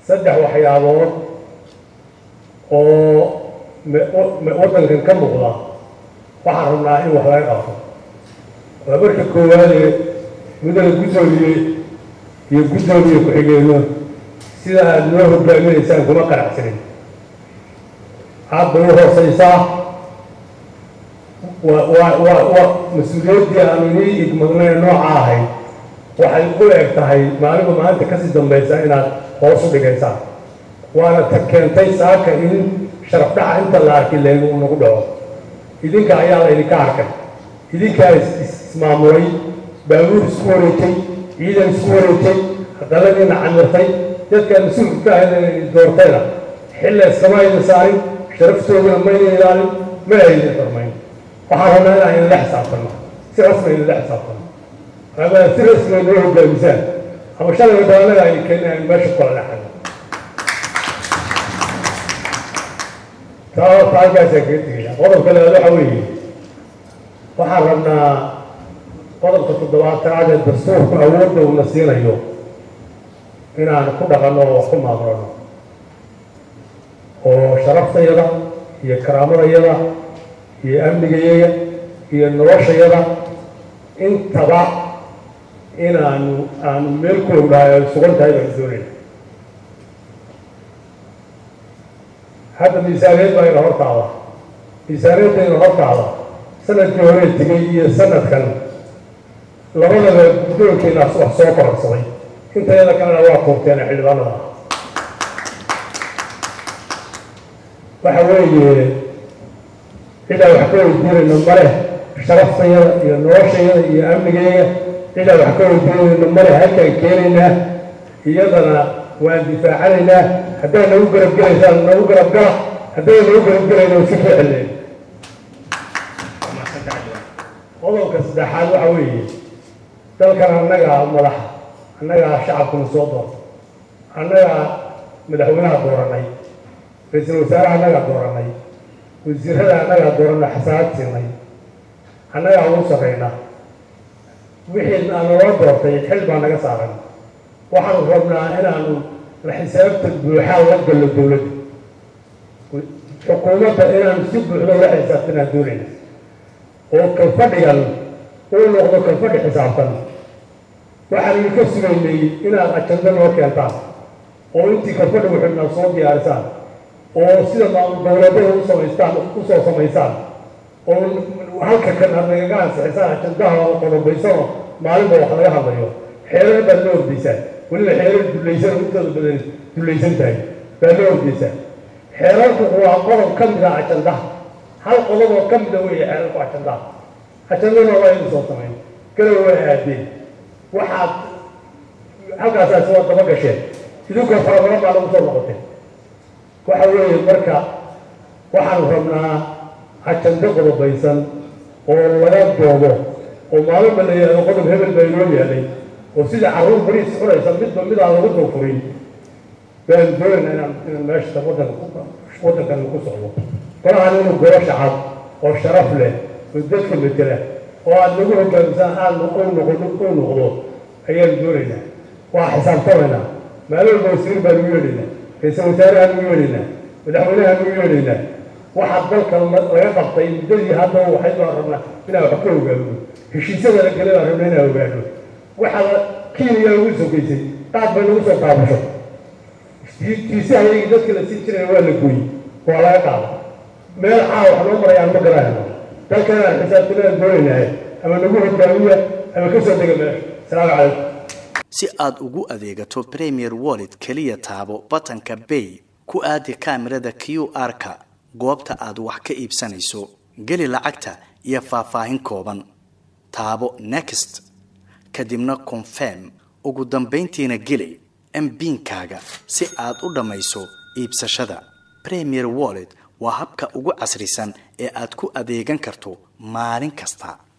saddex waxyaabood oo waddankan ka muuqda waxaan rabnaa in wax laga qabto waa marka koowaadee mudana guddoomiye iyo guddoomiye ku-xigeenno sida aada noo hogaaminaysaan kuma qanacsanin aad bay u hooseysaa wa wa wa wa mas-uuliyaddii aanu inii igmadnay nooca ahayd waxay u eg tahay maaliba maalinta kasii dambaysa inaad hoos u dhigaysaan waana ta keentay saaka in sharaf dhaca inta la arki leen uu nagu dhaco idinka ayaa la idinka arkay idinkaa ismaamulay baabuur isku wareejay ciidan isku wareejay hadalladiina camirtay dadkaa mas-uulka ka ahayd doortayna xilla iskama aydan saarin sharaftoodana mayna ilaalin ma aydan xurmayn waxaan rabnaa inaan idinla xisaabtano si rasmi idinla xisaabtano ama si rasmi noo hogaamisaan ama shalay waddaanada ay keenaan meesha kula dhaxano taa taa halkaasaan kaga tegaya qodobka labaad waxa weeye waxaan rabnaa qodobka toddobaatanaad ee dastuurku awoodda uuna siinayo inaan ku dhaqanno oo wax ku maamulano oo sharaftayada iyo karaamadayada iyo amnigayaga iyo noloshayada intaba inaanu aanu meel ku ognahay ay sugan tahay baan doonayna hadda miisaaniyad baa ina hortaada miisaaniyadda ina hortaada sanadkii hore tegay iyo sanadkan labadaba guddoonkeena wax soo kororsaday intayada kalena waa koobteena xildhibaanada ah waxa weeye cidaan wax ka weydiinayno male sharaftayada iyo noloshayada iyo amnigeega cidaan wax ka weydiinayno male halkaan keenaynaa iyadana waan difaacanaynaa haddaad nagu garab gelaysaan nagu garab gala hadday nagu garab gelayno si ficilleen qodobka saddexaad waxa weeye dalkan annagaa madaxa annagaa shacabkuna soo doorta annagaa madaxweynaha dooranay ra-iisul wasaaraha annagaa dooranay wasiirada annagaa dooranay xasaanad siinay annagaa ugu sarrayna wixii aan nala doortay xil baa naga saaran waxaanu rabnaa inaanu la xisaabta buuxaa la gallo dowladda xukuumadda inaanu si buuxda ula xisaabtanaan doonayna oo kalfadhigan uu noqdo kalfadhi xisaabtan waxaan idinka sugaynay inaad ajando noo keentaan oo intii kalfadhi wuxuuna soo diyaarisaan oo sida maamul goboleedyada u samaystaan usoo samaysaan oo halka kan aad nagaga ansixisaan ajandaha oo qodobaysano maalinba wax laga hadlayo xeerar baad la ordaysaan weliba xeerar dulaysan intooda badan dulaysan tahay baad la ordaysaan xeerarku waa qodob ka mid ah ajandaha hal qodob oo ka mida weeye xeerarku ajandaha ajandana waa inu soo samayn galow waa aadeen waxaad halkaasaasi waa daba gasheen idinkoo farabadan baa lagu soo noqotay waxa weeye marka waxaanu rabnaa ajando qodobaysan oo laga doobo oo maalinba la yidhahdo qodob hebel baa inoo yaalay oo sida carruur bariis cunaysa midba midaan lagu dulfurin baan doonayna inaan inaan meesha waddanka waddankan ku socdo golahan inuu golo shacab oo sharaf leh oo dadka metela oo aada nagu hogaamisaan aad u noqdo u noqdo ayaan doonaynaa waa xisaabtamaynaa maalin walba wasiir baan ugu yeedhaynaa ra-iisul wasaarahaan ugu yeedhaynaa madaxweynahaan ugu yeedhaynaa waxaa dalkan laga qabtay muddadii haddaba waxay baan rabnaa inaan wax ka ogaano heshiisyada la gelay baan rabnaa inaan ogaano waxaa kiiniya lagu sogeysay qaad bay nagu soo qaabasho tiisi ayagii dadka la siin jiraya waa la gooyey waa laga qaada meel caa wax noo marayaan ma garanayno dalkan aan xisaabtanaan doonaynaa ama nagu hogaamiya ama ka soo dega meesha asalaamu calaykum si aad ugu adeegato premier wallet keliya taabo batanka bay ku aadi kaamirada q r-ka goobta aad wax ka iibsanayso geli lacagta iyo faahfaahin kooban taabo next kadibna confirm ugu dambayntiina geli mbiinkaaga si aad u dhammayso iibsashada premier wallet waa habka ugu casrisan ee aad ku adeegan karto maalin kasta